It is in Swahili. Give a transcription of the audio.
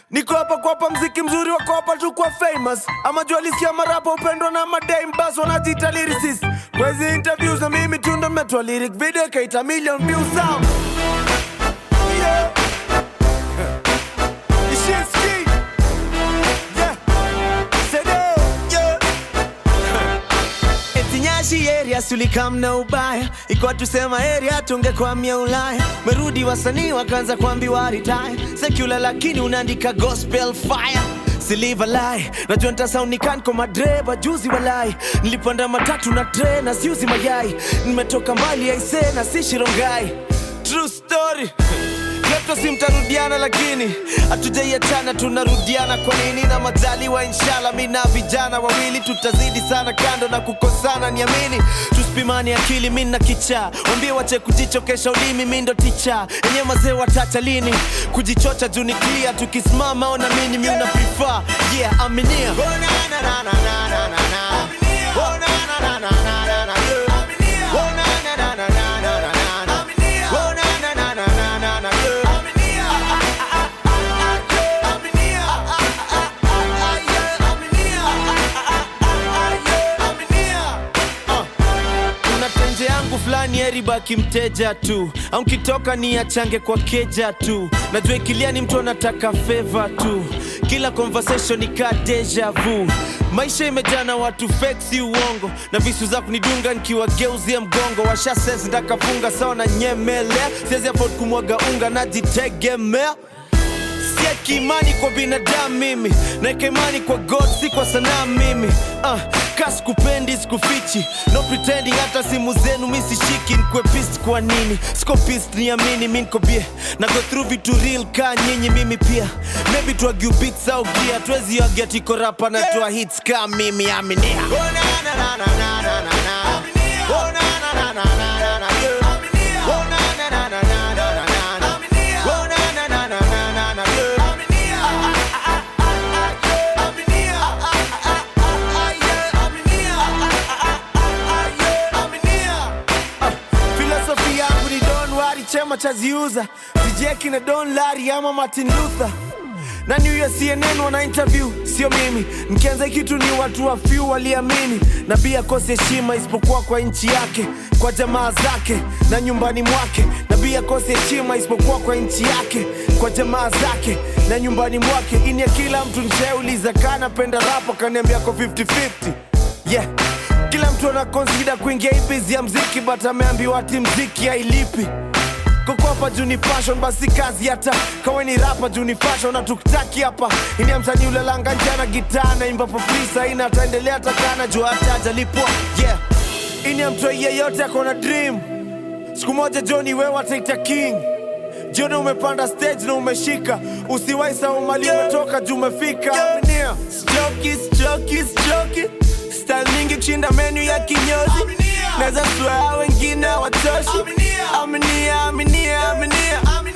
niko hapa kuwapa mziki mzuri wako hapa tu kwa famous ama jua lisikia marapa upendwa na madame bas wanajiita lyricist kwa hizi interviews na mimi tu ndo metoa lyric video ikaita million views sound yeah. Nishinski. Yeah. Sede. Yeah. Eti Nyashi area sulikam na ubaya ikuwa tusema area tungekwamia Ulaya merudi wasanii wakaanza kuambiwa retire secular lakini unaandika gospel fire Siliva lie najua ntasaunikani kwa madreba juzi walai nilipanda matatu na tre na siuzi mayai nimetoka mbali aise na si shirongai true story Klepto si mtarudiana lakini hatujaiachana tunarudiana kwa nini na majaliwa inshallah mi na vijana wawili tutazidi sana kando na kukosana niamini tusipimani akili mi na kichaa wambie wache kujichokesha ulimi mi ndo ticha enye mazee watacha lini kujichocha juu ni clear tukisimama ona mini mi una prefer yeah aminia oh, na, na, na, na, na, na, na, na. Oh, na, na, na, na, na, na, na, yeah. Oh, na, na, na, na, na, na, na, na, na. Oh, na, na, na, na, na, na, na, yeah. kuna tenje yangu fulani eribaki mteja tu au nkitoka ni achange kwa keja tu najua ikilia ni mtu anataka feva tu kila conversation ikaa deja vu maisha imejaa na watu fake si uongo na visu za kunidunga nikiwageuzia mgongo washases ndakafunga sawa na nyemelea siwezi afford kumwaga unga najitegemea sieki imani kwa binadamu mimi naeka imani kwa god si kwa sanaa mimi uh, ka sikupendi sikufichi no pretending hata simu zenu mi sishiki nkwe pist kwa nini siko pist niamini mi nko bie na go through vitu real ka nyinyi mimi pia maybe tuagiu beats au gia tuwezi agia tiko rapa na tua hits ka mimi aminia oh, na, na, na, na, na, na, na, na. Oh, na, na, na, na, na, na, na, yeah. Oh, na, na, na, na, na, na, na, na. Oh, na, na, na, na, na, na, na, yeah. filosofi yangu ni don wari chema chaziuza sijeki na don lari ama martin luther nani huyo cnn wana interview sio mimi mkianza kitu ni watu wa few waliamini nabii akose heshima isipokuwa kwa nchi yake kwa jamaa zake na nyumbani mwake nabii akose heshima isipokuwa kwa nchi yake kwa jamaa zake na nyumbani mwake ini ya kila mtu nsheuliza kanapenda rapa kaniambia ko 50-50 yeah kila mtu ana consider kuingia hii biz ya mziki but ameambiwa ati mziki hailipi kokopa juu ni fashion basi kazi hata kawe ni rapa juu ni fashion na tukitaki hapa ini ya msanii ulalanga njana gitaa naimba popisa ina ataendelea takana juu hata ajalipwa yeah ini ya mtoi yeyote akona dream siku moja joni wewe ataita king jioni umepanda stage na umeshika usiwai sau mali umetoka juu umefika Aminia. Sichoki, sichoki, sichoki style mingi kushinda menu ya kinyozi naweza swear wengine watoshi aminia aminia aminia aminia